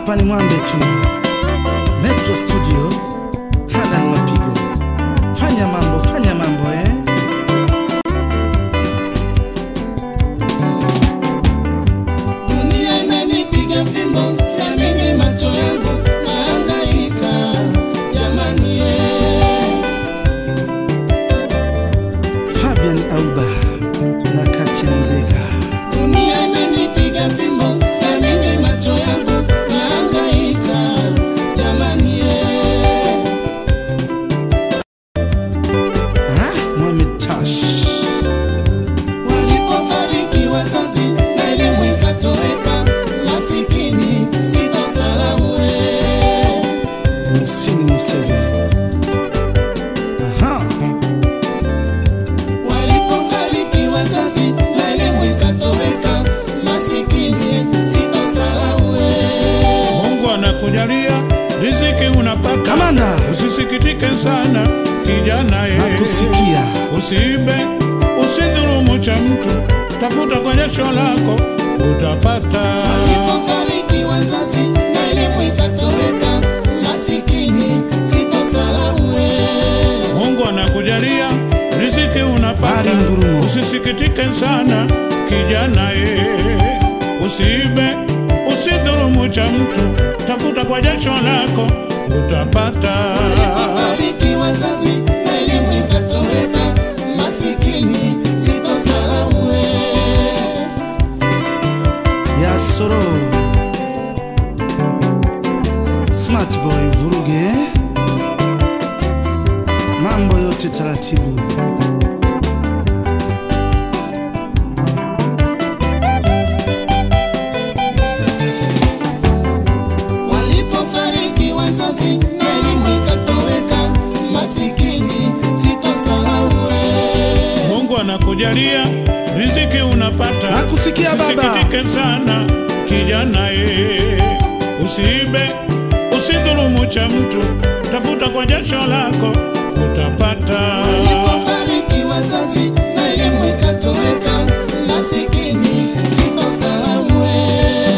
hapa ni mwambe tu Metro Studio, Halan Mapigo. Fanya mambo, fanya mambo eh. Dunia imenipiga fimbo, siamini macho yangu, nahangaika jamani, eh. Fabian Auba na Katia Nzega. Dunia imenipiga fimbo, siamini macho yangu, nahangaika jamani, eh. Ah, Mohamed Tash. Walipofariki wazazi na elimu ikatoweka, masikini sitosahau, eh. Musini Museveni. Aha, Walipofariki wazazi na elimu ikatoweka, masikini sitosahau, eh. Mungu anakujalia riziki unapata, kamanda usisikitike sana kijana ye. nakusikia. Usiibe, usidhulumu cha mtu, tafuta kwa jasho lako utapata. Walipofariki wazazi na elimu ikatoweka, masikini sitosahau, eh. Mungu anakujalia riziki unapata, Bari ngurumo. usisikitike sana kijana ye. Usiibe, usidhulumu cha mtu, tafuta kwa jasho lako utapata. Walipofariki wazazi na elimu ikatoweka, masikini sitosahau, eh. ya soro smart boy vuruge mambo yote taratibu Walipofariki wazazi na elimu ikatoweka, masikini sitosahau, eh. Mungu anakujalia riziki unapata, Nakusikia baba. usisikitike sana kijana ye. Usiibe, usidhulumu cha mtu, tafuta kwa jasho lako utapata. Walipofariki wazazi na elimu ikatoweka, masikini sitosahau, eh.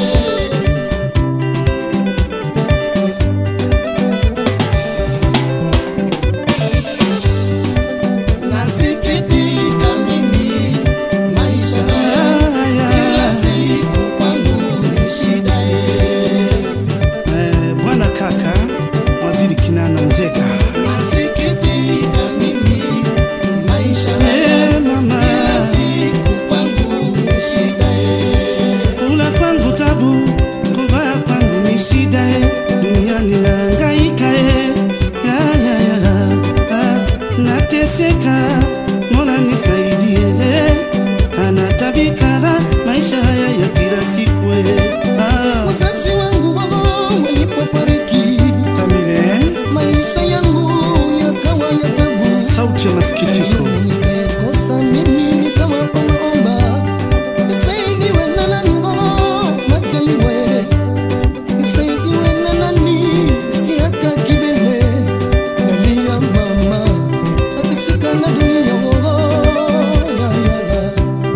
Nasikitika mimi maisha haya, kila siku kwangu ni shida, eh. eh, bwana kaka waziri kinana nzega Nasikitika mimi maisha haya, eh, mama kila siku kwangu ni shida, eh. kula kwangu tabu kuvaa kwangu ni shida eh, duniani naangaika eh, ya, ya, ya, ah, nateseka mola nisaidie eh, anatabika maisha haya ya kila siku eh, ah, Wazazi wangu wao walipofariki, tamile maisha yangu yakawa ya tabu. sauti ya masikitiko Nikakosa mimi nikawa ombaomba, nisaidiwe na nani? Oh, majaliwe, nisaidiwe na nani? Siaka kibele, nalia mama, nateseka na dunia. Oh, ya, ya, ya.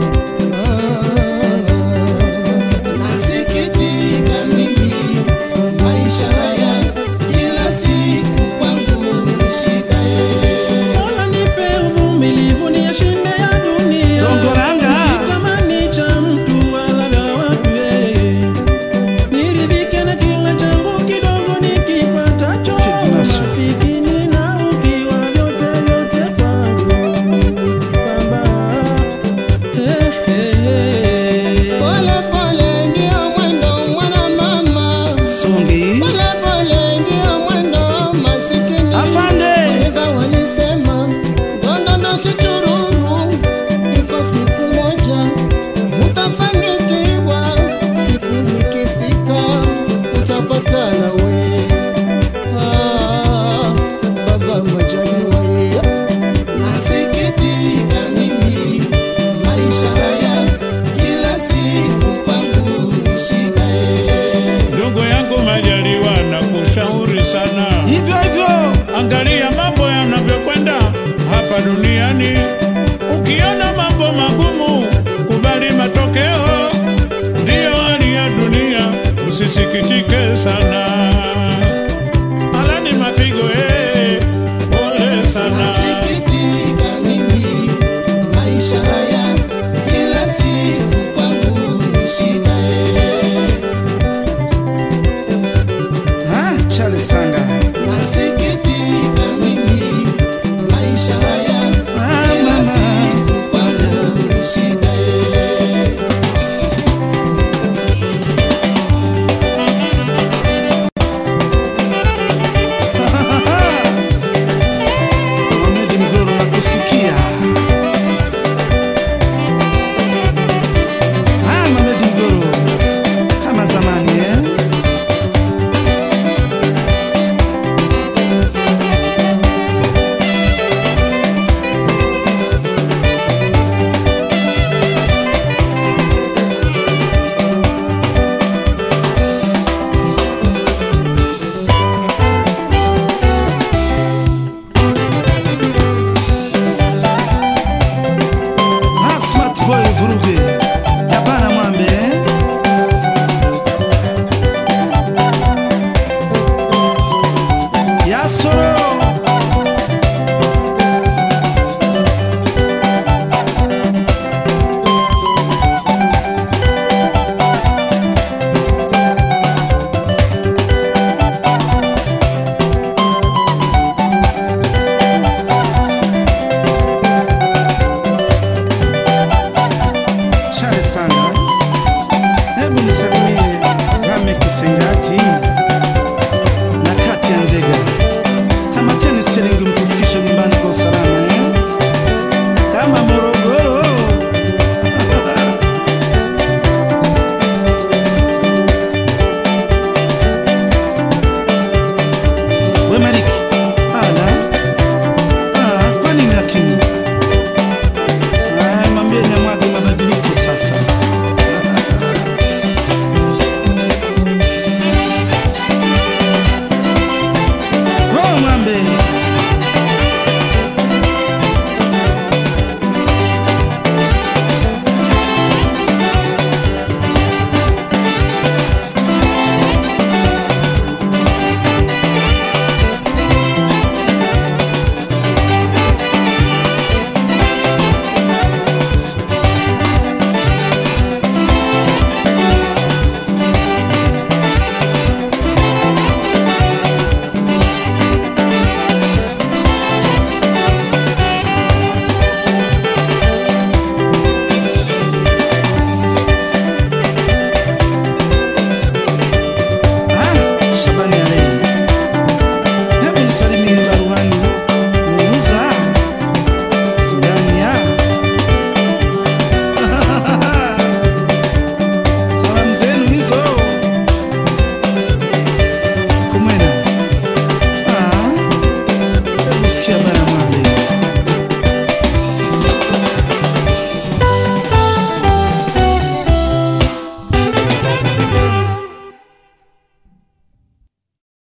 Nasikitika mimi maisha haya, kila siku kwangu ni shida. Mola nipe uvumilivu niyashinde ya dunia. Tongoranga. Sitamani cha mtu wala vya watu eh. Niridhike na kila changu kidogo nikipatacho. Fidmasho. Masikini na ukiwa vyote vyote kwangu. Baba. Eh, eh, eh. Pole pole ndio mwendo mwana mama, songi pole pole ndio mwendo masikini. afande Wahenga walisema ndondondo si chururu, iko siku moja utafanikiwa, siku ikifika utapata nawe. Ah, baba Majaliwa ye. Nasikitika mimi maisha haya, kila siku kwangu ni shida eh. Ndugu yangu Majaliwa, na kushauri sana, hivyo hivyo angalia mambo yanavyokwenda hapa duniani. Ukiona mambo magumu, kubali matokeo, ndiyo hali ya dunia. nisikitike sana. Alani mapigo eh, pole sana. Nasikitika mimi maisha haya